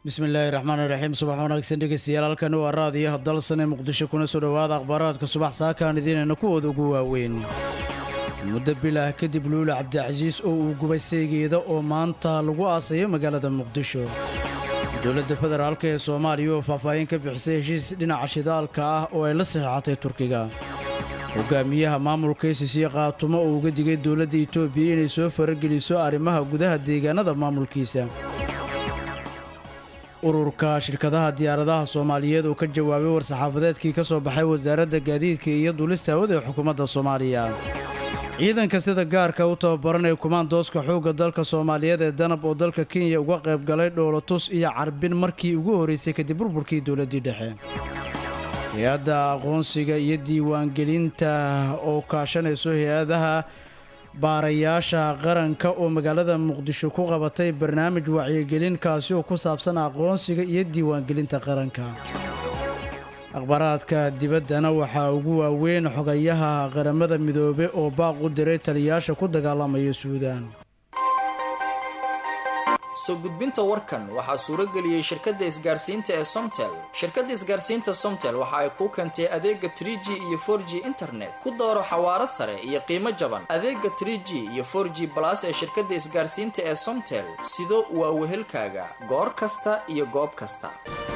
bismillaahi raxmaan iraxiim subax wanaagsan dhegeystayaal halkani waa raadiyaha dalsane muqdisho kuna soo dhowaada akhbaaraadka subax saakaan idiinayna kuwooda ugu waaweyn muddo bilah kadib luula cabdicasiis oo uu gubay saygeeda oo maanta lagu aasayo magaalada muqdisho dowladda federaalk ee soomaaliya oo faahfaahin ka bixisay heshiis dhinaca shidaalka ah oo ay la saxeexatay turkiga hogaamiyaha maamulka isisiya qaatumo oo uga digay dowladda itoobiya inay soo farageliso arrimaha gudaha deegaanada maamulkiisa ururka shirkadaha diyaaradaha soomaaliyeed oo ka jawaabay war-saxaafadeedkii ka soo baxay wasaaradda gaadiidka iyo duulista hawada ee xukuumadda soomaaliya ciidanka sida gaarka u tababaranaya kumaandooska xoogga dalka soomaaliyeed ee danab oo dalka kenya uga qayb galay dhoolotus iyo carbin markii ugu horraysay kadib burburkii dowladdii dhexe hay-adda aqoonsiga iyo diiwaangelinta oo kaashanayso hay-adaha baarayaasha qaranka oo magaalada muqdisho ku qabatay barnaamij wacyigelin kaasi oo ku saabsan aqoonsiga iyo diiwaangelinta qaranka akhbaaraadka dibaddana waxaa ugu waaweyn xogayaha qaramada midoobe oo baaq u diray taliyaasha ku dagaalamaya suudaan soo gudbinta warkan waxaa suuro geliyey shirkadda isgaarsiinta ee somtel shirkadda isgaarsiinta somtel waxa ay kuu keentay adeega trie g iyo for g internet ku dooro xawaaro sare iyo qiimo jaban adeega trie g iyo for g balas ee shirkadda isgaarsiinta ee somtel sido waa wehelkaaga goor kasta iyo goob kasta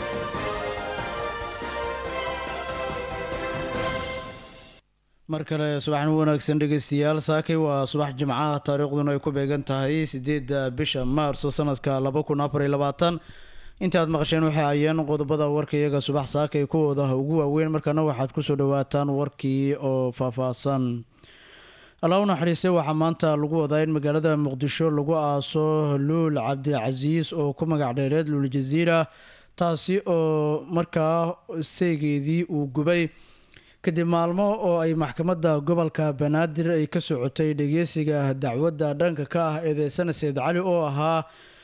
mar kale subaxna wanaagsan dhegeystayaal saakay waa subax jimcaha taariikhduna ay ku beegan tahay sideedda bisha maarso sanadka laba kun afar iyo labaatan intaad maqasheen waxay ayeen qodobada warka iyaga subax saakay kuwooda ugu waaweyn markaana waxaad kusoo dhawaataan warkii oo faahfaahsan allah u naxariistay waxaa maanta lagu wadaa in magaalada muqdisho lagu aaso luul cabdilcasiis oo ku magac dheereed luul jaziira taasi oo markaa saygeedii uu gubay kadib maalmo oo ay maxkamadda gobolka banaadir ay ka socotay dhegeysiga dacwadda dhanka ka ah eedeysana sayid cali oo ahaa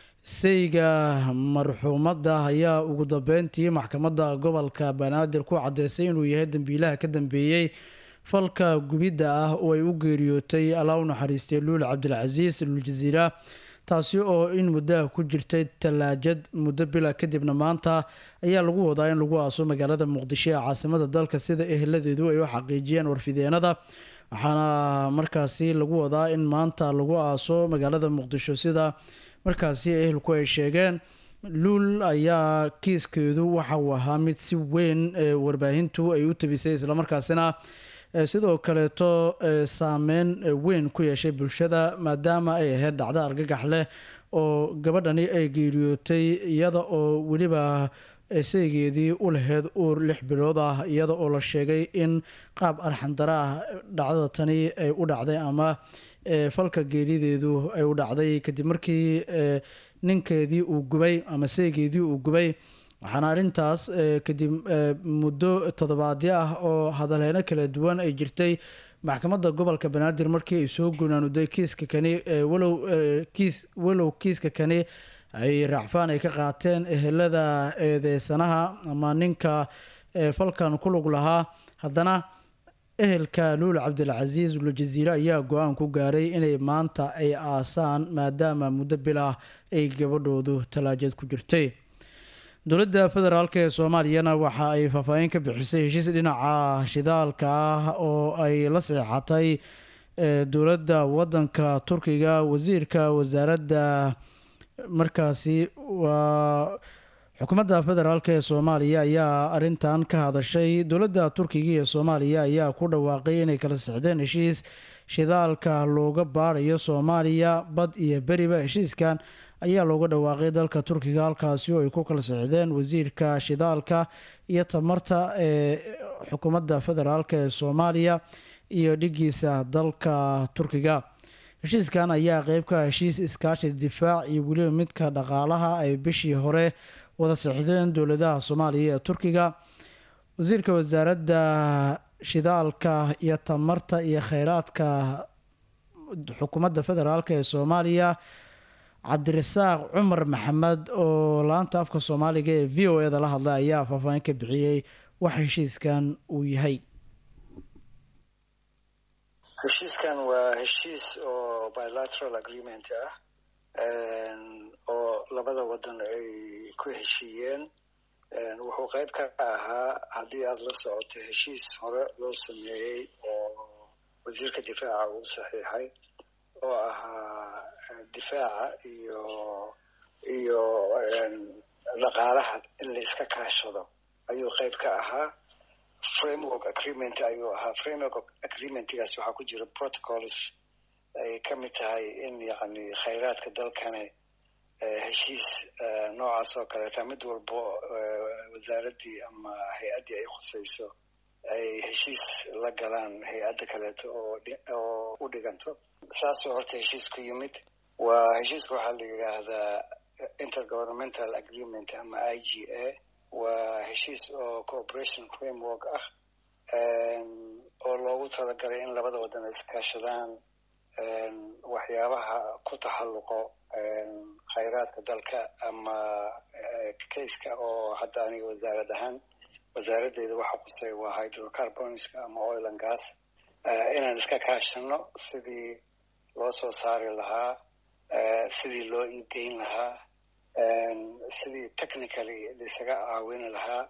sayga marxuumadda ayaa ugu dambeyntii maxkamadda gobolka banaadir ku caddeysay inuu yahay dambiilaha ka dambeeyey falka gubidda ah oo ay u geeriyootay allaa u naxariistay luul cabdilcasiis luuljaziira taasi oo in muddaha ku jirtay tallaajad muddo bila kadibna maanta ayaa lagu wadaa in lagu aaso magaalada muqdisho ee caasimada dalka sida eheladeedu ay u xaqiijiyeen warfideenada waxaana markaasi lagu wadaa in maanta lagu aaso magaalada muqdisho sida markaasi ehelku ay sheegeen luul ayaa kiiskeedu waxa uu ahaa mid si weyn warbaahintu ay u tabisay islamarkaasina sidoo kaleeto saameyn weyn ku yeeshay bulshada maadaama ay ahayd dhacdo argagax leh oo gabadhani ay geeriyootay iyada oo weliba saygeedii u laheyd uur lix bilood ah iyada oo la sheegay in qaab arxandara ah dhacdada tani ay u dhacday ama falka geerideedu ay u dhacday kadib markii ninkeedii uu gubay ama saygeedii uu gubay waxaana arrintaas kadib muddo toddobaadyo ah oo hadalheyno kala duwan ay jirtay maxkamadda gobolka banaadir markii ay soo gunaanuday kiiska kani walow kiis walow kiiska kani ay raacfaan ay ka qaateen ehelada eedeysanaha ama ninka falkan ku lug lahaa haddana ehelka luul cabdilcasiis lujaziire ayaa go-aan ku gaaray inay maanta ay aasaan maadaama muddo bilah ay gabadhoodu talaajad ku jirtay dowladda federaalk ee soomaaliyana waxa ay faahfaahin ka bixisay heshiis dhinaca shidaalka ah oo ay la seexatay dowladda wadanka turkiga wasiirka wasaaradda markaasi waa xukuumadda federaalk ee soomaaliya ayaa arintan ka hadashay dowladda turkiga iyo soomaaliya ayaa ku dhawaaqay inay kala sexdeen heshiis shidaalka looga baarayo soomaaliya bad iyo beriba heshiiskan ayaa looga dhawaaqay dalka turkiga halkaasi oo ay ku kala sexdeen wasiirka shidaalka iyo tamarta ee xukuumadda federaalk ee soomaaliya iyo dhigiisa dalka turkiga heshiiskan ayaa qeyb ka heshiis iskaashi difaac iyo weliba midka dhaqaalaha ay bishii hore wada sexdeen dowladaha soomaaliya ee turkiga wasiirka wasaaradda shidaalka iyo tamarta iyo kheyraadka xukuumadda federaalk ee soomaaliya cabdirasaaq cumar maxamed oo laanta afka soomaaliga ee v o eda la hadlay ayaa faahfaahin ka bixiyey wax heshiiskan uu yahay heshiiskan waa heshiis oo bilateral agreement ah oo labada wadan ay ku heshiiyeen wuxuu qayb ka ahaa haddii aada la socoto heshiis hore loo sameeyey oo wasiirka difaaca uu saxiixay oo ahaa difaaca iyo iyo dhaqaalaha in la iska kaashado ayuu qayb ka ahaa framework agreement ayuu ahaa framework agreementgaas waxaa ku jira protocols ay ka mid tahay in yacni khayraadka dalkani heshiis noocaas oo kaleeta mid walbo wasaaraddii ama hay-addii ay khusayso ay heshiis la galaan hay-adda kaleeto oo oo u dhiganto saasoo horta heshiis ku yimid waa heshiiska waxaa la yidhaahdaa intergovernmental agreement ama i g a waa heshiis oo cooperation framework ah oo loogu talagalay in labada wadan ay iskaashadaan waxyaabaha ku taxalluqo khayraadka dalka ama kayska oo hadda aniga wasaarad ahaan wasaaraddeeda waxa qusay waa hydrocarbonska ama oil and gas inaan iska kaashano sidii loo soo saari lahaa sidii loo iibgeyn lahaa sidii technically laisaga caawini lahaa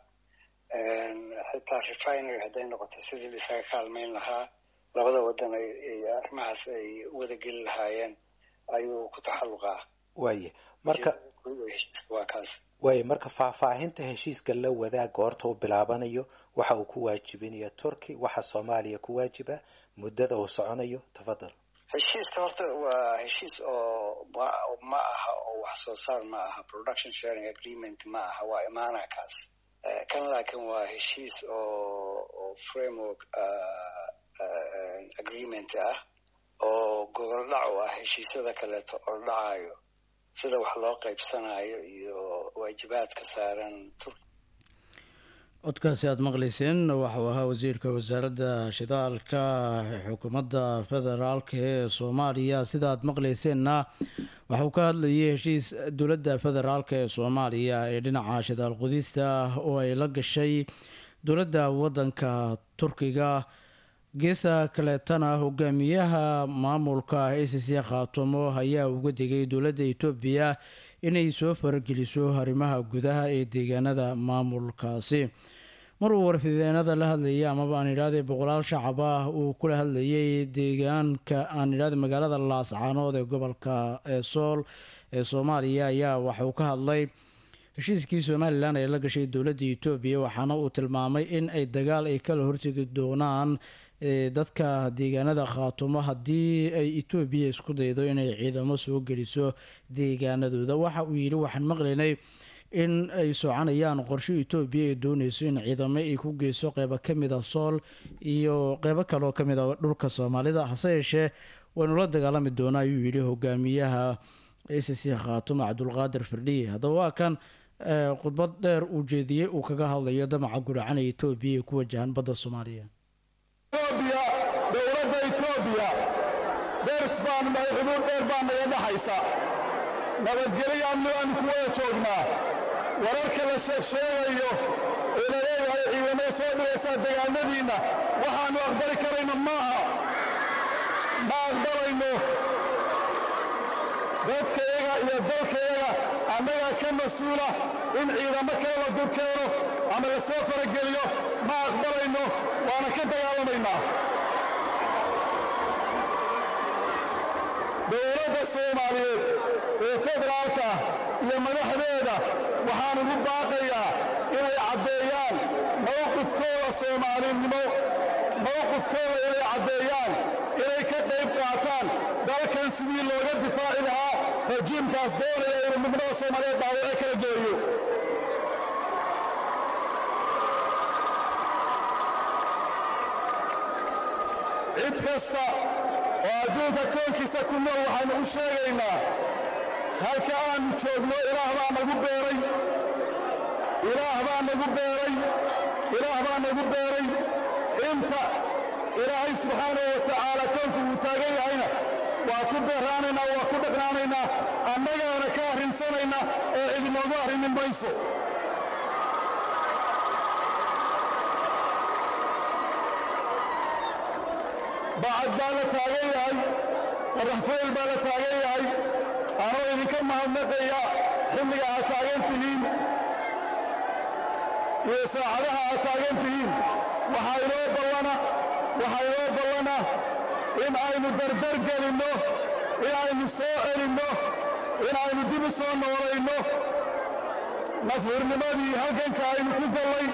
xitaa refinery hadday noqoto sidii laisaga kaalmayn lahaa labada wadan ay arrimahaas ay wada geli lahaayeen ayuu ku taxalluqaa waaye marka waa kaas waaye marka faahfaahinta heshiiska la wadaag goorta u bilaabanayo waxa uu ku waajibinaya turkey waxa soomaaliya ku waajiba muddada uu soconayo tafadal heshiiska horta waa heshiis oo ma ma aha oo wax soo saar ma aha production sharing agreement ma aha waa imaanaha kaas kan laakiin waa heshiis oo oo framework agreement ah oo gogol dhac u ah heshiisyada kaleeto oo dhacayo sida wax loo qaybsanayo iyo waajibaadka saaran turk codkaasi aada maqlayseen waxau ahaa wasiirka wasaaradda shidaalka xukuumadda federaalka ee soomaaliya sida aad maqlayseenna waxauu ka hadlayay heshiis dowladda federaalka ee soomaaliya ee dhinaca shidaal qudista oo ay la gashay dowladda waddanka turkiga geesa kaleetana hogaamiyaha maamulka a c c khaatumo ayaa uga digay dowladda etoobiya inay soo farageliso arrimaha gudaha ee deegaanada maamulkaasi mar uu warfideenada la hadlayay amaba aan idhaahday boqolaal shacab ah uu kula hadlayay deegaanka aan idhahday magaalada laascaanood ee gobolka sool ee soomaaliya ayaa waxauu ka hadlay heshiiskii somalilan ee la gashay dowladda etoobiya waxaana uu tilmaamay in ay dagaal ay kala hortegi doonaan dadka deegaanada khaatumo haddii ay etoobiya isku daydo inay ciidamo soo geliso deegaanadooda waxa uu yidhi waxaan maqlaynay in ay soconayaan qorsho etoobiya ay dooneyso in ciidamo ay ku geyso qeybo kamid a sool iyo qeybo kaleoo kamid a dhulka soomaalida hase yeeshee waynu la dagaalami doonaa ayuu yidhi hogaamiyaha a c c khaatumo cabdulqaadir firdhiye haddaba waa kan khudbad dheer uu jeediyey uu kaga hadlayo damaca guracan ee etoobiya ee ku wajahan badda soomaaliya dowladda etoobiya deers baanu nahay xuduud dheer baa naga dhaxaysa nabadgelyo amni baanu ku wada joognaa wararka la sheegsheegayo ee la leeyahay ciidamada soo dhigaysaa degaanadiinna waxaannu aqbali karayno maaha ma aqbalayno dadkayaga iyo dalkayaga annagaa ka mas-uula in ciidamo kale la dulkeeno ama la soo farageliyo ma aqbalayno waana ka dagaalamaynaa dowladda soomaaliyeed ee federaalka iyo madaxdeeda waxaan ugu baaqayaa inay caddeeyaan mowqifkooda soomaalinimo mowqifkooda inay caddeeyaan inay ka qayb qaataan dalkan sidii looga difaaci lahaa rajiimkaas doonaya inuu midnimada soomaaliyeed dhaawace kala geeyo cid kasta oo adduunka koonkiisa ku nool waxaynu u sheegaynaa halka aannu joogno ilaah baa nagu beeray ilaah baa nagu beeray ilaah baa nagu beeray inta ilaahay subxaanahu wa tacaala koonku uu taagan yahayna waa ku beeraanaynaa waa ku dhaqnaanaynaa annagaana ka arrinsanayna ee idinoogu arrimin mayso bacad baa la taagan yahay qaraxfayl baa la taagan yahay anoo idinka mahadnaqaya xilliga aad taagan tihiin iyo saacadaha aad taagan tihiin waxaa inoo ballana waxaa inoo ballana in aynu dardar gelinno in aynu soo celinno in aynu dib u soo noolayno nafhurnimadii halganka aynu ku gallay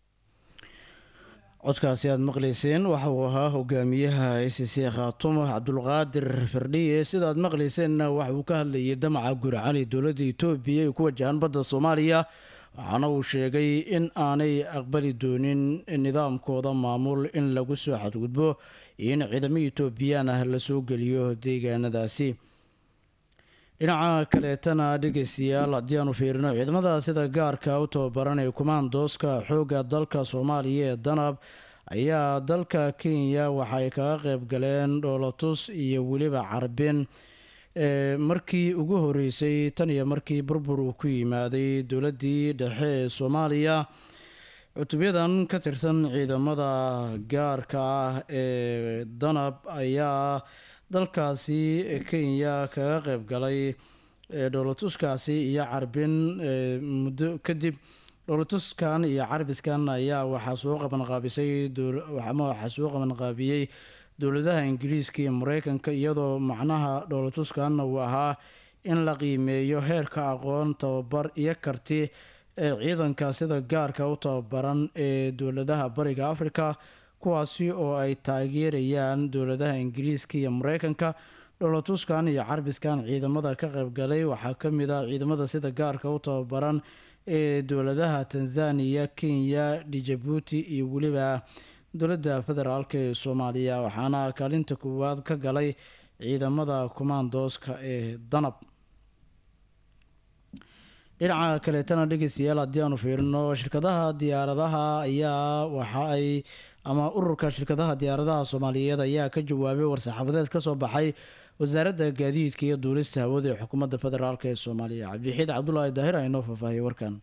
codkaasi aada maqlayseen waxa uu ahaa hogaamiyaha a c c khaatumo cabdulqaadir firdhiye sida aad maqlayseenna waxa uu ka hadlayay damaca guricali dowladda etoobiya ay ku wajahaan badda soomaaliya waxaana uu sheegay in aanay aqbali doonin nidaamkooda maamul in lagu soo xadgudbo iyo in ciidamo etoobiyaan ah lasoo geliyo deegaanadaasi dhinaca kaleetana dhegeystayaal haddii aanu fiirino ciidamada sida gaarka u tababaran ee kumaandooska xoogga dalka soomaaliya ee danab ayaa dalka kenya waxay kaga qeyb galeen dhoolatus iyo weliba carbin markii ugu horeysay tan iyo markii burbur uu ku yimaaday dowladdii dhexe ee soomaaliya cutubyadan ka tirsan ciidamada gaarka ah ee danab ayaa dalkaasi kenya kaga qeyb galay dhoolatuskaasi iyo carbin muddo kadib dhoolatuskan iyo carbiskan ayaa waxaa soo qabanqaabisay ama waxaa soo qabanqaabiyey dowladaha ingiriiska iyo mareykanka iyadoo macnaha dhoolatuskanna uu ahaa in la qiimeeyo heerka aqoon tababar iyo karti ee ciidanka sida gaarka u tababaran ee dowladaha bariga africa kuwaasi oo ay taageerayaan dowladaha ingiriiska iyo mareykanka dholotuskan iyo carbiskan ciidamada ka qeybgalay waxaa kamid ah ciidamada sida gaarka u tababaran ee dowladaha tanzania kenya djibuuti iyo weliba dowladda federaalk ee soomaaliya waxaana kaalinta koowaad ka galay ciidamada kumaandooska ee danab dhinaca kaleetana dhegeystayaal haddii aanu fiirino shirkadaha diyaaradaha ayaa waxa ay ama ururka shirkadaha diyaaradaha soomaaliyeed ayaa ka jawaabay war-saxaafadeed kasoo baxay wasaaradda gaadiidka iyo duulista hawada ee xukuumadda federaalk ee soomaaliya cabdixiid cabdulaahi daahir aynoo faahfaahiyay warkan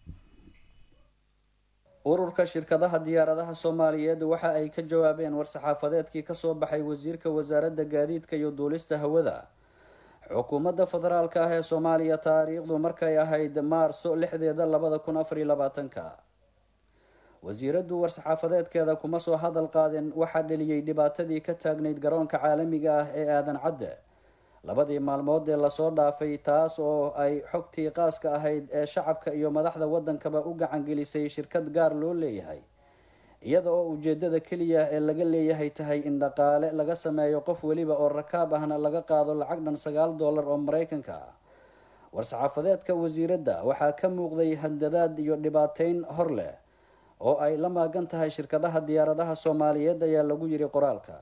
ururka shirkadaha diyaaradaha soomaaliyeed waxa ay ka jawaabeen war-saxaafadeedkii kasoo baxay wasiirka wasaaradda gaadiidka iyo duulista hawada xukuumadda federaalk ah ee soomaaliya taariikhdu markay ahayd maarso lixdeeda labada kun afariyo labaatanka wasiiraddu war-saxaafadeedkeeda kuma soo hadal qaadeen waxaa dheliyey dhibaatadii ka taagnayd garoonka caalamiga ah ee aadan cadde labadii maalmood ee lasoo dhaafay taas oo ay xogtii qaaska ahayd ee shacabka iyo madaxda waddankaba u gacangelisay shirkad gaar loo leeyahay iyada oo ujeedada keliya ee laga leeyahay tahay in dhaqaale laga sameeyo qof weliba oo rakaab ahna laga qaado lacag dhan sagaal dollar oo mareykanka ah war-saxaafadeedka wasiiradda waxaa ka muuqday handadaad iyo dhibaateyn hor leh oo ay la maagan tahay shirkadaha diyaaradaha soomaaliyeed ayaa lagu yiri qoraalka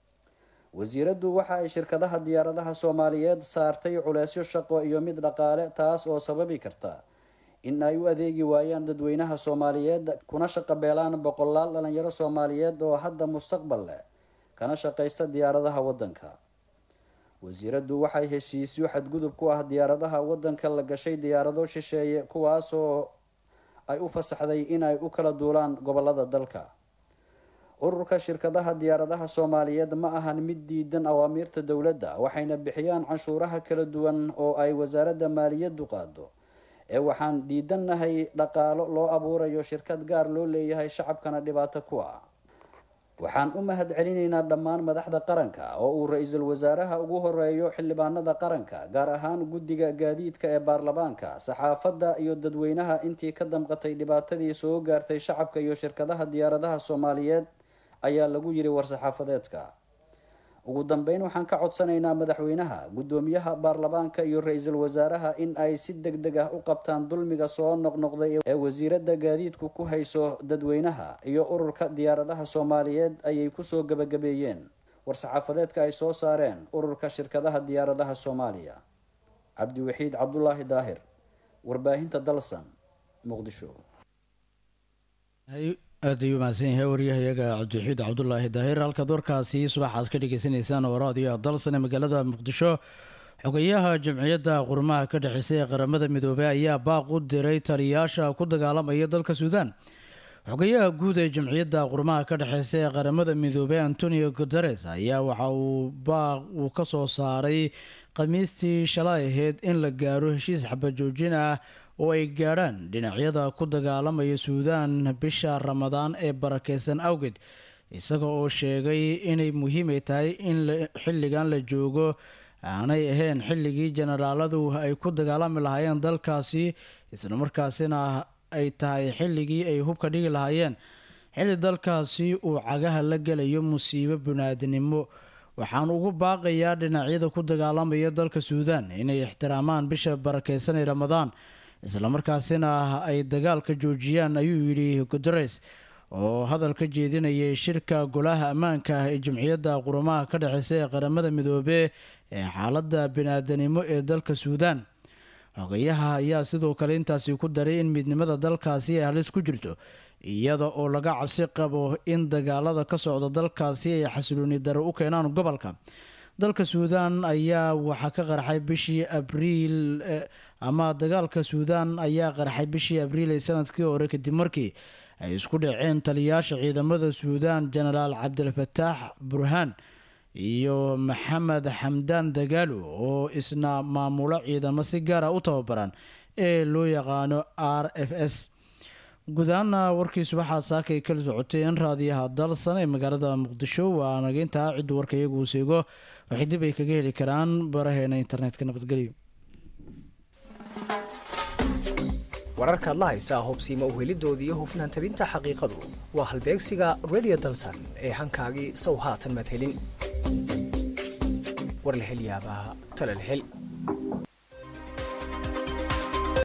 wasiiraddu waxa ay shirkadaha diyaaradaha soomaaliyeed saartay culeysyo shaqo iyo mid dhaqaale taas oo sababi karta in ay u adeegi waayaan dadweynaha soomaaliyeed kuna shaqo beelaan boqolaal dhalinyaro soomaaliyeed oo hadda mustaqbal leh kana shaqaysta diyaaradaha waddanka wasiiraddu waxay heshiisyo xadgudub ku ah diyaaradaha waddanka la gashay diyaarado shisheeye kuwaasoo ay u fasaxday in ay u kala duulaan gobolada dalka ururka shirkadaha diyaaradaha soomaaliyeed ma ahan mid diidan awaamiirta dowladda waxayna bixiyaan canshuuraha kala duwan oo ay wasaaradda maaliyaddu qaado ee waxaan diidannahay dhaqaalo loo abuurayo shirkad gaar loo leeyahay shacabkana dhibaato ku ah waxaan u mahad celinaynaa dhammaan madaxda qaranka oo uu ra-iisul wasaaraha ugu horeeyo xildhibaanada qaranka gaar ahaan guddiga gaadiidka ee baarlamaanka saxaafadda iyo dadweynaha intii ka damqatay dhibaatadii soo gaartay shacabka iyo shirkadaha diyaaradaha soomaaliyeed ayaa lagu yiri war-saxaafadeedka ugu dambeyn waxaan ka codsanaynaa madaxweynaha guddoomiyaha baarlamaanka iyo ra-iisul wasaaraha in ay si deg deg ah u qabtaan dulmiga soo noqnoqday ee wasiiradda gaadiidku ku hayso dadweynaha iyo ururka diyaaradaha soomaaliyeed ayay kusoo gabagabeeyeen war-saxaafadeedka ay soo saareen ururka shirkadaha diyaaradaha soomaaliya cabdiwaxiid cabdulaahi daahir warbaahinta dalsan muqdisho aad ayuu mahadsan yahay waryahayaga cabdixiid cabdulaahi daahir halkaad warkaasi subaxaad ka dhegeysaneysaan oo raadiyo dalsane magaalada muqdisho xogayaha jamciyadda qurmaha ka dhexeysay ee qaramada midoobey ayaa baaq u diray taliyaasha ku dagaalamaya dalka suudaan xogayaha guud ee jamciyadda qurmaha ka dhexeysa ee qaramada midoobey antonio guteres ayaa waxa uu baaq uu ka soo saaray khamiistii shalay ahayd in la gaaro heshiis xabajoojin ah oo ay gaadhaan dhinacyada ku dagaalamaya suudaan bisha ramadaan ee barakeysan awgeed isaga oo sheegay inay muhiimay tahay in xilligan la joogo aanay ahayn xilligii jenaraaladu ay ku dagaalami lahaayeen dalkaasi islamarkaasina ay tahay xilligii ay hubka dhigi lahaayeen xilli dalkaasi uu cagaha la gelayo musiibo banaadinimo waxaan ugu baaqayaa dhinacyada ku dagaalamaya dalka suudaan inay ixtiraamaan bisha barakeysan ee ramadaan islamarkaasina ay dagaalka joojiyaan ayuu yidhi guteres oo hadal ka jeedinayay shirka golaha ammaanka ah ee jamciyadda qurumaha ka dhexeysa ee qaramada midoobe ee xaaladda biniaadanimo ee dalka suudaan xogayaha ayaa sidoo kale intaasi ku daray in midnimada dalkaasi ay halis ku jirto iyada oo laga cabsi qabo in dagaalada ka socda dalkaasi ay xasilooni daro u keenaan gobolka dalka suudaan ayaa waxaa ka qarxay bishii abriil ama dagaalka suudaan ayaa qarxay bishii abriil ee sanadkii hore kadib markii ay isku dhaceen taliyaasha ciidamada suudaan jenaraal cabdilfataax burhaan iyo maxamed xamdaan dagaalo oo isna maamulo ciidamo si gaara u tababaran ee loo yaqaano r f s guud ahaana warkiisu waxaad saakay kala socotay in raadiyaha dalsan ee magaalada muqdisho waa nageyntaa ciddu warka iyagu seego waxay dib ay kaga heli karaan baraheena internetka nabadgelyo wararka adla haysaa hubsiima uhelidoodii iyo hufnaan tabinta xaqiiqadu waa halbeegsiga radio dalsan ee hankaagii sow haatan madhelin war la hel yaabaa tala la hel